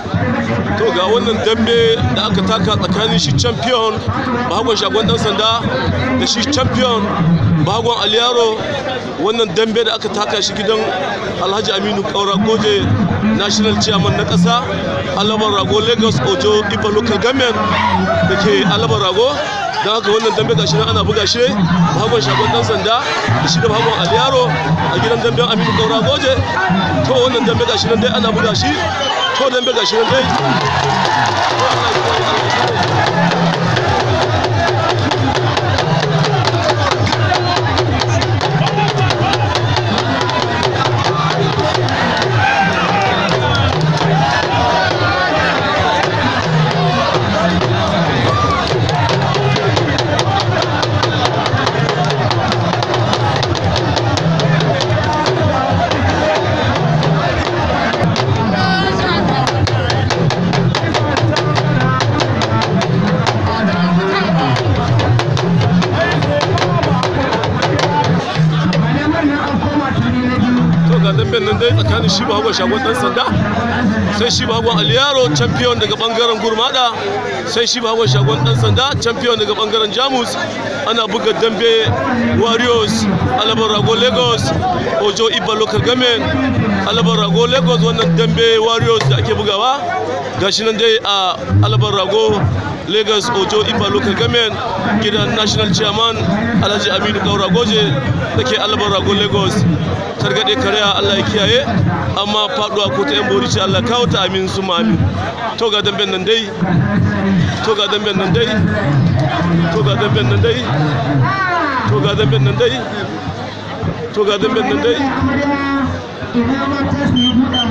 to ga wannan dambe da aka taka tsakanin shi champion bahagon shagon dan sanda da shi champion bahagon aliyaro wannan dambe da aka taka shi gidan alhaji aminu kaura goje national chairman na kasa alabar rago lagos ojo ifa local government da ke alabar rago don haka wannan dambe gashi nan ana buga shi bahagon shagon dan sanda da shi da bahagon aliyaro a gidan damben aminu kaura goje to wannan dambe gashi nan dai ana buga shi to dambe gashi nan dai to ga damben nan dai tsakanin shi bahagon shagon dan sanda sai shi bahagon aliyaro champion daga bangaren gurmada sai shi bahagon shagon dan sanda champion daga bangaren jamus ana buga dambe warriors alabar rago lagos ojo iba local government alabar rago lagos wannan dambe warriors da ake bugawa gashi nan dai a alabar rago lagos ojo iba local government gidan national chairman alhaji aminu kaura goje da ke alabar rago lagos targaɗe karya allah ya kiyaye amma faɗuwa ko ta yan bori ce allah kawo ta amin su amin to ga damben nan dai to ga damben nan dai to ga damben nan dai to ga damben nan dai to ga damben nan dai